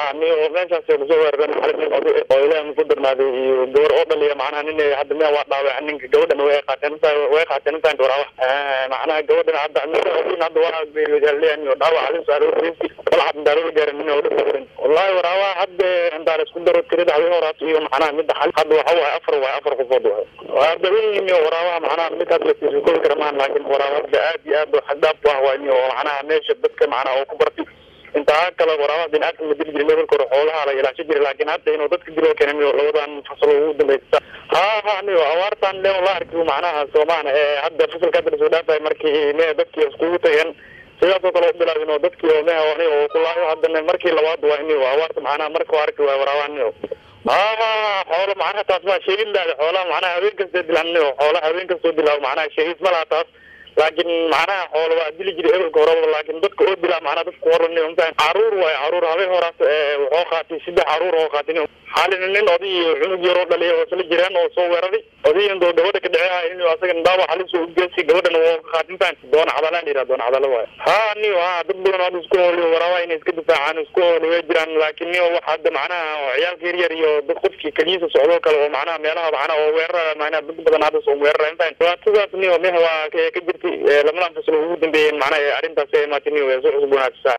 ni oo meeshaas kusoo weeraran xalin nin oday oo ilaahay ku darnaaday iyo gabar oo dhaliya macnaha nin hadda miya waa dhaawac ninka gabadhana way qaateen way qaateen intaan dhowraawa macnaha gabadhana hadda nin hadda waa geeriyoodaaleyan iyo dhaawac halis aroorisi balcad intaan la gaarin nin oo dhifrin wallahi waraawa hadda intaan isku daro tirada habeen horaas iyo macnaha midda xal hadda waxa waaye afar waaye afar qofood waaye waa dabayin iyo waraawaha macnaha midkaas la tiirikoobi kara maahan laakiin waraawa hadda aad iyo aad xagdaaf u ah waa oo macnaha meesha dadka macnaha oo ku bartay intaa kale waraabaha biniaadam la dili jiray meel kore xoolaha la ilaashan jiray laakiin hadda inuu dadka dilo keenay miyo labadan fasal ugu dambeysa ha ha niyo awaartan le la arkiyo macnaha soomaana ee hadda fasalka hadda lasoo dhaafay markii me dadkii iskugu tageen sidaasoo kale u bilaabin oo dadkii oo meha ani oo kulaayo haddana markii labaad waa ini awaarta macnaha marka arki waay waraabaha niyo ha ha xoolo macnaha taas ma sheegin laada xoolaha macnaha haween kastoo dilaan niyo xoolaha haween kastoo dilaa macnaha sheegis ma laha taas laakiin macnaha xoolo waa dili jiray hebelka horeba laakiin dadka oo dilaa macnaha dadka horan caruur waayo caruur habeen horaas wuxuu qaatay saddex caruur oo qaatay xaalina nin oday iyo cunug yar oo dhaliya oo isla jireen oo soo weeraray odayin doo gabadha ka dhecehay in asaga dhaawac halis u geesi gabadhana waa qaatintaan doona cadala la yidhaha doona cadala waayo ha niyo ha dad badan hadda isku hooliyo waraaba inay iska difaacaan isku hooli way jiraan laakiin niyo wax hadda macnaha ciyaalka yar yar iyo dad qofkii keliyiisa socdoo kale oo macnaha meelaha macnaha oo weerara macnaha dad badan hadda soo weerara intaan dhibaatadaas niyo meha waa ka jirtay lamadan fasal ugu dambeeyeen macnaha arrintaas ay imaatay niyo way soo cusboonaatisa